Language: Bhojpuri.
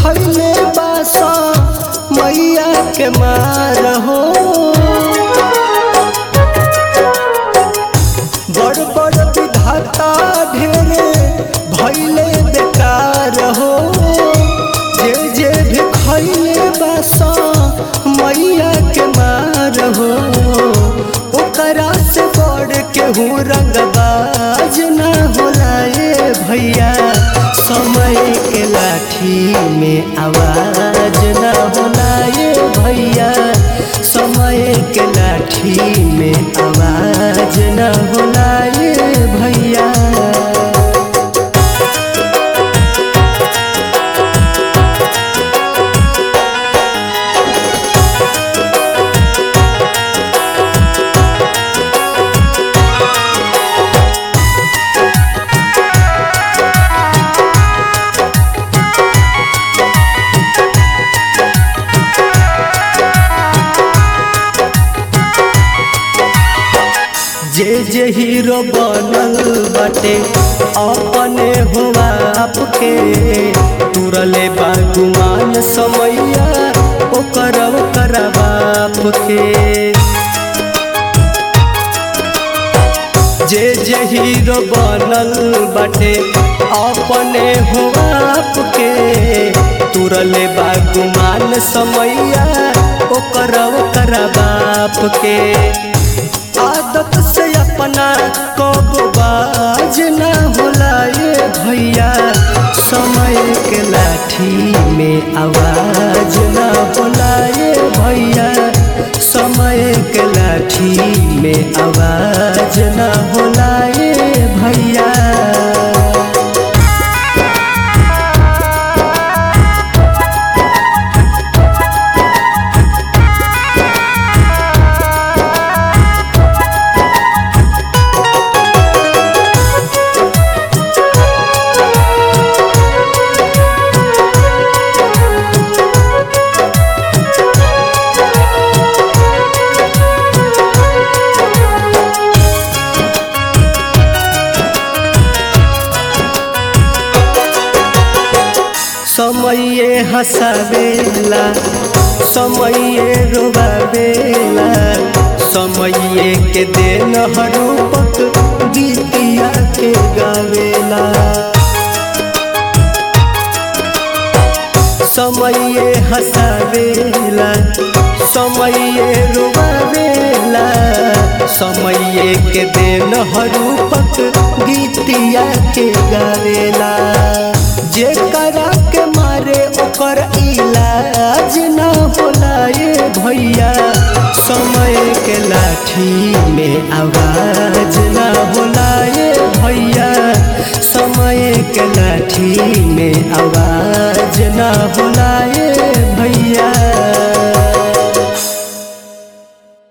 खैले बासा मैया के मार हो बड़ बड़ विधाता ढेरे भैले बेकार हो जे जे भी खैले बासा मैया के मार हो ओकरा से बड़ केहू रंगबाज ना होला ए भैया समय के लाठी में आवाज ना होला ए भैया समय के लाठी में आवाज ना होला ए भैया जे जे हीरो बनल बाटे अपने हुआ आपके तुरले बागुमान समैया ओकर ओकर बाप के जे जे हीरो बनल बाटे अपने हुआ आपके तुरले बागुमान समैया ओकर ओकर बाप के आदत से अपना कब बाज ना होला ये भैया समय के लाठी में आवाज ना होला ये भैया समय के लाठी में आवाज ना होला ये भैया समये हंसावेला समये रोवावेला समये के देन हरूपक गीतिया के गावेला समये हंसावेला समये रोवावेला समये के देन हरूपक गीतिया के गावेला जे करा के मारे ओकर इलाज ना होला ये भैया समय के लाठी में आवाज ना होला ये भैया समय के लाठी में आवाज ना होला ये भैया